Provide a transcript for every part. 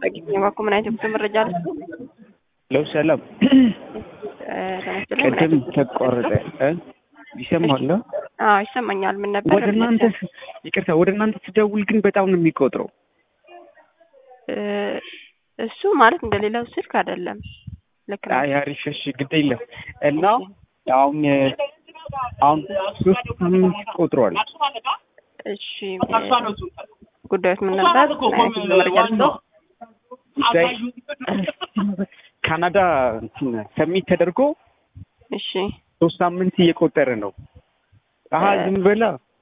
አግኝ የባኮ ምን አይነት የጉዞ መረጃ አለ? ለው ሰላም ተነስተን ቅድም ተቋረጠ እ ይሰማል? አዎ ይሰማኛል። ምን ነበር? ወደ እናንተ ይቅርታ፣ ወደ እናንተ ስደውል ግን በጣም ነው የሚቆጥረው። እ እሱ ማለት እንደሌላው ስልክ አይደለም። ልክ ነው። አይ አሪፍ፣ እሺ ግድ የለም እና አሁን አሁን ሶስት ሳምንት ቆጥሯል። እሺ ጉዳዮች ምን ነበር? ምን አይነት የጉዞ መረጃ ልስጠው? ጉዳይ ካናዳ ሰሚት ተደርጎ እሺ ሶስት ሳምንት እየቆጠረ ነው። አሀ ዝም በላ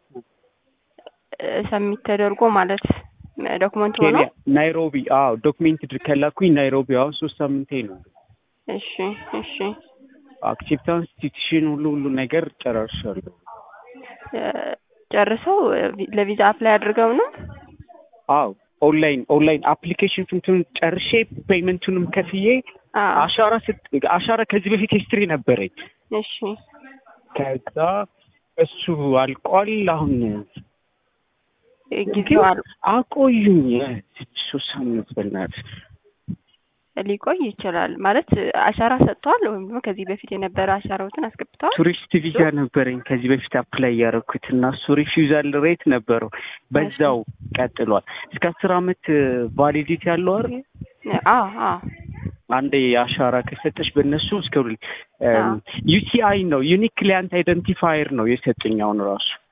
ሰሚት ተደርጎ ማለት ዶክመንት ሆኖ ኬንያ ናይሮቢ። አዎ ዶክሜንት ከላኩኝ ናይሮቢ። አሁን ሶስት ሳምንቴ ነው። እሺ እሺ አክሴፕታንስ ቲቲሽን ሁሉ ሁሉ ነገር ጨራርሻለሁ። እ ጨርሰው ለቪዛ አፕላይ አድርገው ነው? አዎ ኦንላይን ኦንላይን አፕሊኬሽን ፍንቱን ጨርሼ ፔይመንቱንም ከፍዬ አዎ አሻራ ስት አሻራ ከዚህ በፊት ሂስትሪ ነበረኝ። እሺ ከዛ እሱ አልቋል። አሁን ጊዜው አል አቆዩኝ ሶስት ሳምንት በእናትህ ሊቆይ ይችላል ማለት አሻራ ሰጥተዋል ወይም ደግሞ ከዚህ በፊት የነበረ አሻራዎትን አስገብተዋል። ቱሪስት ቪዛ ነበረኝ ከዚህ በፊት አፕላይ ያደረኩት እና እሱ ሪፊውዛል ሬት ነበረው በዛው ቀጥሏል። እስከ አስር አመት ቫሊዲቲ ያለው አይደል? አዎ አዎ አንዴ አሻራ ከሰጠች በእነሱ እስከ አዎ። ዩቲአይ ነው ዩኒክ ክሊያንት አይደንቲፋየር ነው የሰጠኝ አሁን ራሱ